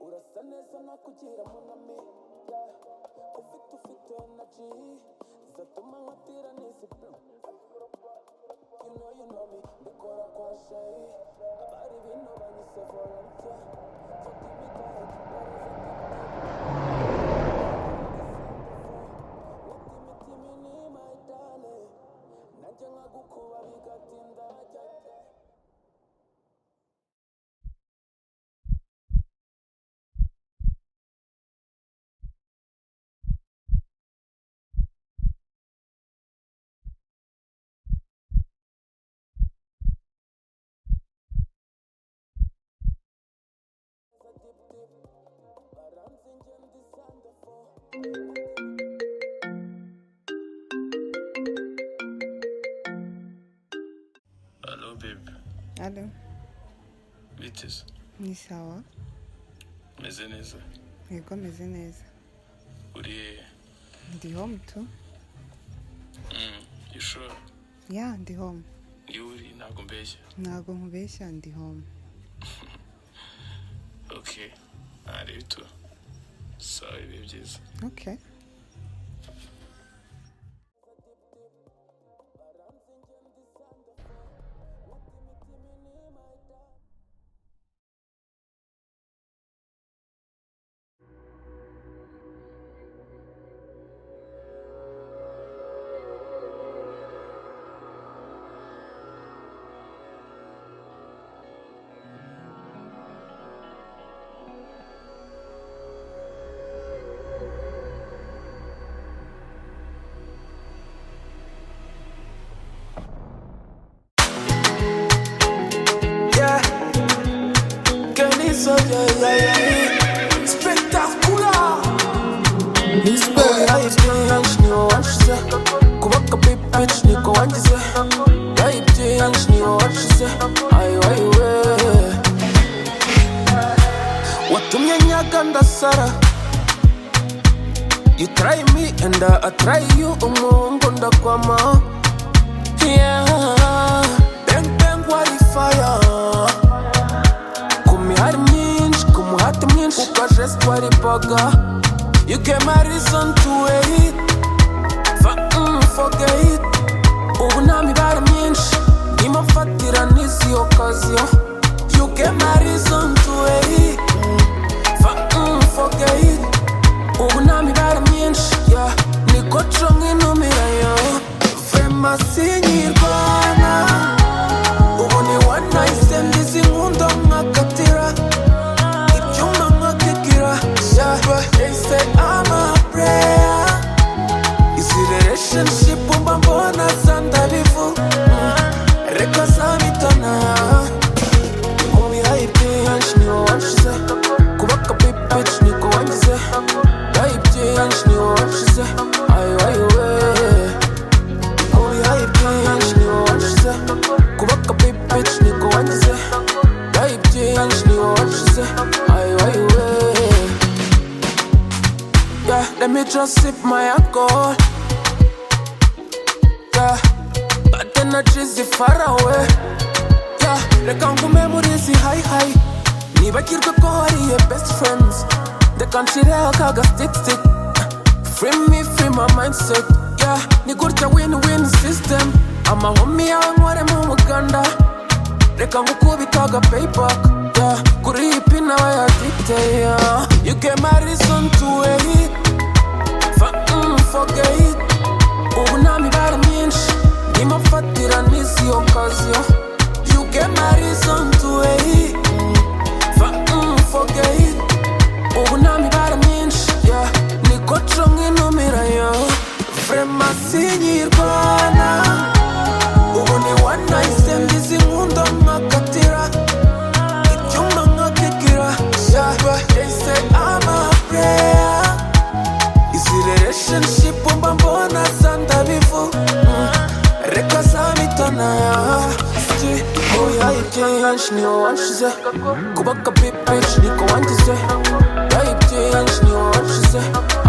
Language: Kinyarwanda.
usa neza nakugira munami yeah. ufite ufite energy zatuma nkatira n'izi blue you know you know me mbikora kwa shayi abari bino banyise volunteer so give me that imitima ni my darling nanjye nkagukuba bigatinda jya jya Hello, babe. Alo, Biteze. ni sawa? Meze neza. Yego meze neza. Uri hehe? Ndi home tu? Mm, you sure? Ya, ndi home. Iyo uri ntabwo mbeshya. Ntabwo nkubeshya ndi home. Okay. Ntareba ito. Sawa ibihe byiza. Okay. Yeah, que ni soy yo, yeah, yeah, yeah. Espectacular. Oya ibyiyangishije wangize kubaka pipici niko wangize Oya ibyiyangishije wangize ayi wayi we watumye nyaga ndasara You try me and I I try you umungu ndakwama Yeah. Bang bang wari fire ku mihari myinshi ku muhati mwinshi kuko jesite waripaga you gave my reason to wait for, mm, forget ubu nta mibare myinshi ndimo mfatira n'izi okaziyo you gave my reason to wait for, mm, forget ubu nta mibare myinshi yeah. niko nco nk'intumirayo vema sinyirwana ubu ni one night stand izi nkunda nkakatira ibyuma nkakigira shyaba yahise amapureya izi relationship mba mbona zandabivu reka zabitana mu bihaye byinshi niwo wanshize kubaka pipici niko wangize bihaye byinshi niwo wanshize ayo ayo we Holy hype bitch, nigga, what she say? Kubaka big bitch, nigga, what she say? Hype bitch, nigga, what she say? Aye, aye, way. Yeah, let me just sip my alcohol. Yeah, bad energies is far away. Yeah, reka ngume muri izi high high. Nibagirwe ko hariye best friends. Reka nshire akaga stick stick. Free me, free my mindset. Yeah, ni gutya win-win system. Amahomi yawe nkoremo umuganda. Reka ngukubita aga payback. Yeah, kuri iyi pin nawe yadite. Yeah, you get my reason to wait. Fa- mm, forget. Ubu nta mibare myinshi. Ndimo mfatira n'izi okaziyo. You get my reason to wait. Fa- mm, forget. ubu nta mibare myinshi yeah. niko nco nk'intumirayo vrema sinyirwana ubu ni one night stand izi nkunda nkakatira ibyuma nkakigira shyaba yahise amapureya izi relationship mba mbona zandabivu reka zabitana Ski, oya ibyihenshi niwo wanshize kubaka big bitch niko wangize oya ibyihenshi niwo wanshize